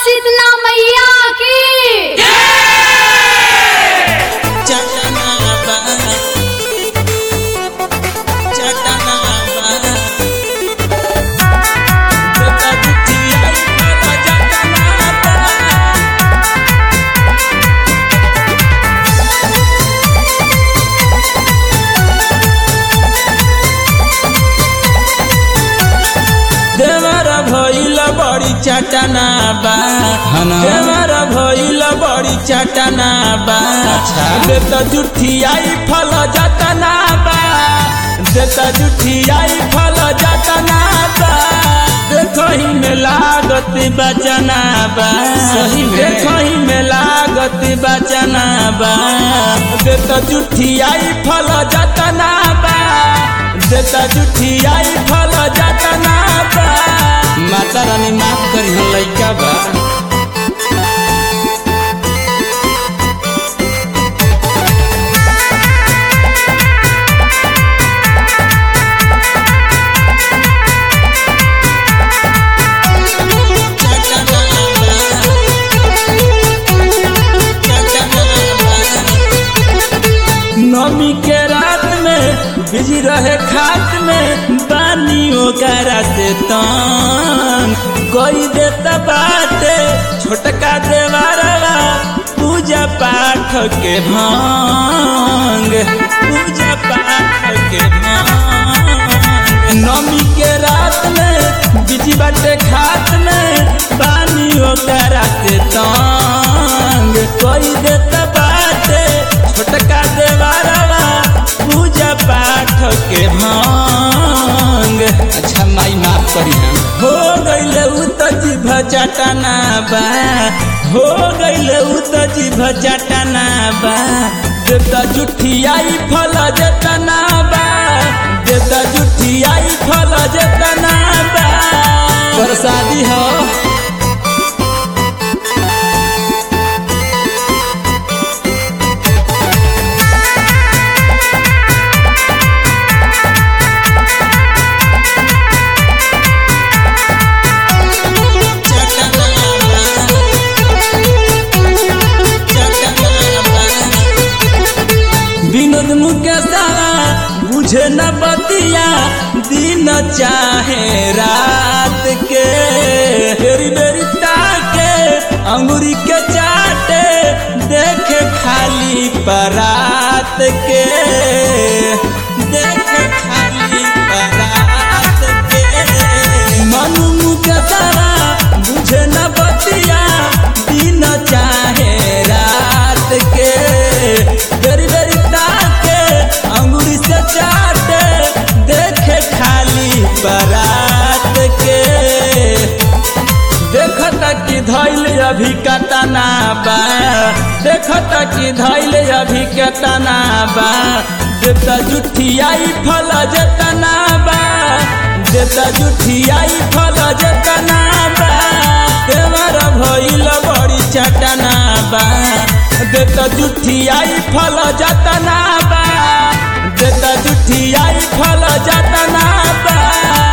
शीतला मैया की चटनाबा चटनाबा बेटा बुटिया वाला चटनाबा देवर भइल बड़ी चटना बा हना। देवर भइल बड़ी चटना बा देत जुठियाई फल जतना बा देत जुठियाई फल जतना बा देखही में लागत बचना बा सही में। देखही में लागत बचना बा देत जुठियाई फल जतना बा देत जुठियाई फल जतना बा माता रानी माफ करी हम लइका बा नमी के रात में बिजी रहे खात में बानियों करा से तन कोई देता बाटे छोटका देवारवा पूजा पाठ के भांग पूजा पाठ के भांग नमी के रात में बिजी बाटे खात में बानियों करा से तंग कोई देता बाटे छोटका देवारवा पूजा पाठ के भांग अच्छा माई माफ करी हम हो गइल उ त जीभ चटना बा हो गइल उ त जीभ चटना बा देता जुठियाई फल जतना बा देता जुठियाई फल जतना बा प्रसादी हो विनोद मुकेशवा बुझे न बतिया दिन चाहे रात के बेरी बेरी ताके अंगूरी के चाटे देखे खाली परात के देखे खाली परात के मनु मुकेशवा बुझे न बतिया दिन चाहे रात के बेरी बेरी ताके अंगूरी से चाटे देखे खाली बरात के देखता कि धैल अभी कतना बा देखता कि धैल अभी कतना बा देता जुठियाई फल जतना बा देता जुठियाई फल जतना बा देवर भइल बड़ी चटना बा देता जुठियाई फल जतना बा देता जुठियाई फल जतना बा